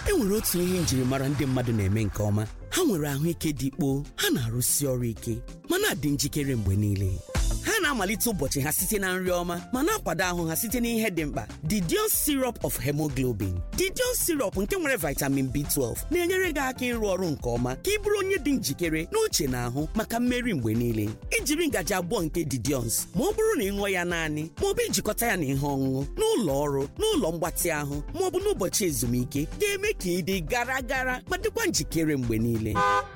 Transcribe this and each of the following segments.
e nwere otu ihe njirimara ndị mmadụ na-eme nke ọma ha nwere ahụike dị ikpo ha na-arụsi ọrụ ike ma na-adị njikere mgbe niile ha na-amalite ụbọchị ha site na nri ọma ma na-akwado ahụ ha site n'ihe dị mkpa didion syrup of hemoglobin didion syrup nke nwere vitamin b12 na-enyere gị aka ịrụ ọrụ nke ọma ka ị bụrụ onye dị njikere n'uche na ahụ maka mmeri mgbe niile ijiri ngaji abụọ nke didions ma ọ bụrụ na ị ṅụọ ya naanị ma ọ bụ ijikọta ya na ihe ọṅụṅụ n'ụlọ ọrụ n'ụlọ mgbatị ahụ ma ọ bụ n'ụbọchị ezumike ga-eme ka ị dị gara gara ma dịkwa njikere mgbe niile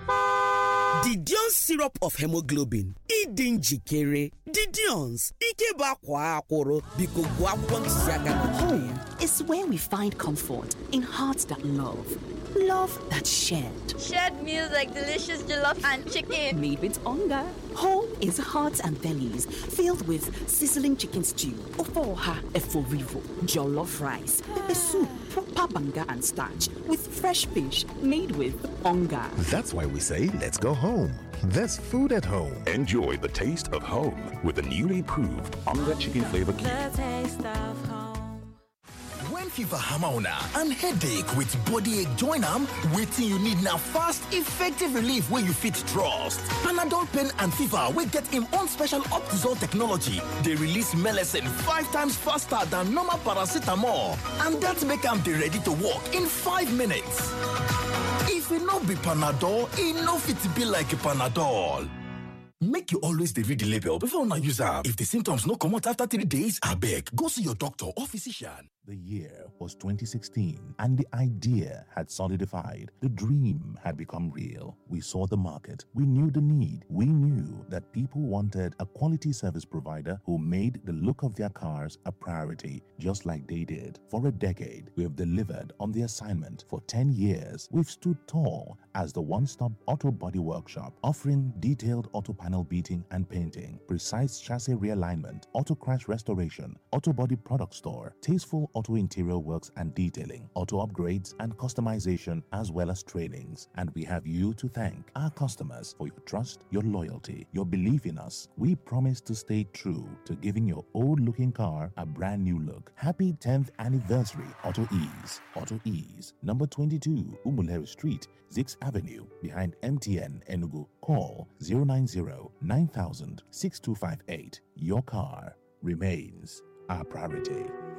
Didion syrup of hemoglobin ịdị njikere Didions ike bụ akwa akwụrụ biko gụọ akwụkwọ ntụziaka nọchiri ya is where we find comfort in hearts that love, love that's shared. Shared meals like delicious jollof and chicken. Made with hunger. Home is hearts and bellies filled with sizzling chicken stew, ofoha eforivo, jollof rice, pepper soup, proper banga and starch with fresh fish made with hunger. That's why we say, let's go home. There's food at home. Enjoy the taste of home with the newly proved Onga Chicken Flavor Cube. The taste of home. When fever hammer una and headache with body ache join am, wetin you need na fast, effective relief wey you fit trust. Panadol pain and fever wey get im own special Optizol technology dey release melecine five times faster than normal paracetamol and dat make am dey ready to work in five minutes. If e no be Panadol, e no fit be like Panadol. Make you always dey read the label before una use am. If the symptoms no comot after three days, abeg go see your doctor or physician. The year was 2016, and the idea had solidified. The dream had become real. We saw the market. We knew the need. We knew that people wanted a quality service provider who made the look of their cars a priority, just like they did. For a decade, we have delivered on the assignment. For 10 years, we've stood tall as the one stop auto body workshop, offering detailed auto panel beating and painting, precise chassis realignment, auto crash restoration, auto body product store, tasteful auto interior works and detailing, auto upgrades and customization, as well as trainings. And we have you to thank, our customers, for your trust, your loyalty, your belief in us. We promise to stay true to giving your old looking car a brand new look. Happy 10th anniversary, Auto Ease. Auto Ease, number 22, Umuleri Street, Zix Avenue, behind MTN Enugu. Call 090 9000 6258. Your car remains our priority.